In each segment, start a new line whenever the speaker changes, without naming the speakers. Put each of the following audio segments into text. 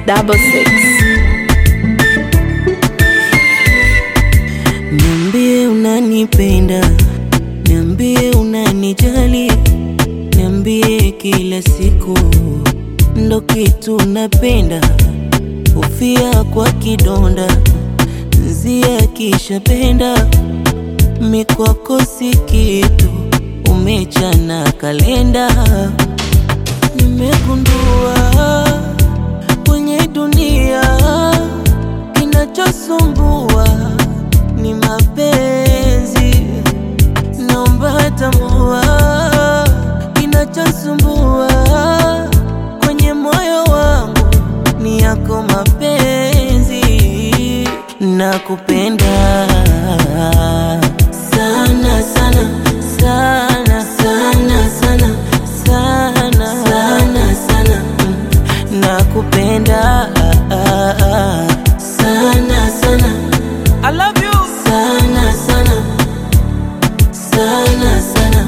double six.
Niambie unanipenda, niambie unanijali, niambie kila siku ndo kitu napenda, ufia kwa kidonda nzia kisha penda mikwako si kitu, umechana kalenda. Nimegundua kwenye dunia kinachosumbua ni mapenzi, naomba tambua kinachosumbua kwenye moyo wangu ni yako mapenzi, nakupenda sana sana sana sana sana sana sana sana Mm, nakupenda sana sana I love you sana sana sana sana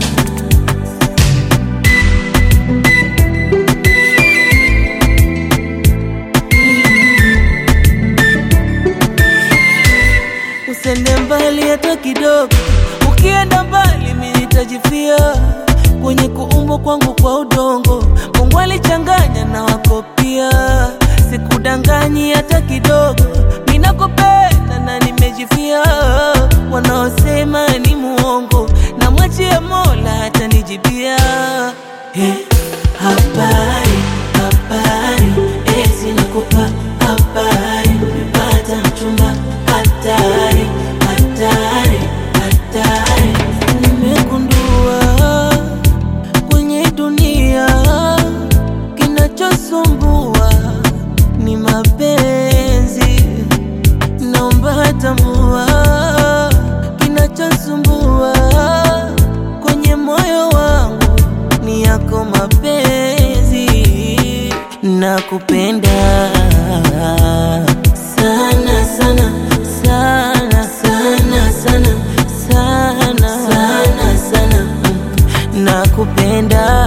Usende mbali hata kidogo, ukienda mbali mimi nitajifia kwenye kuumbwa kwangu kwa udongo. Mungu alichanganya na wako pia, sikudanganyi hata kidogo. Mimi nakupenda na nimejifia, wanaosema ni muongo, na mwachia Mola atanijibia. Hey, habari habari, ezi nakupa habari, umepata mchumba hatari hatari hatari. Nimegundua kwenye dunia kinachosumbua ni mapenzi, naomba tambua kinachosumbua kwenye moyo wangu ni yako mapenzi, nakupenda sana sana sana sana sana sana sana sana Mm, nakupenda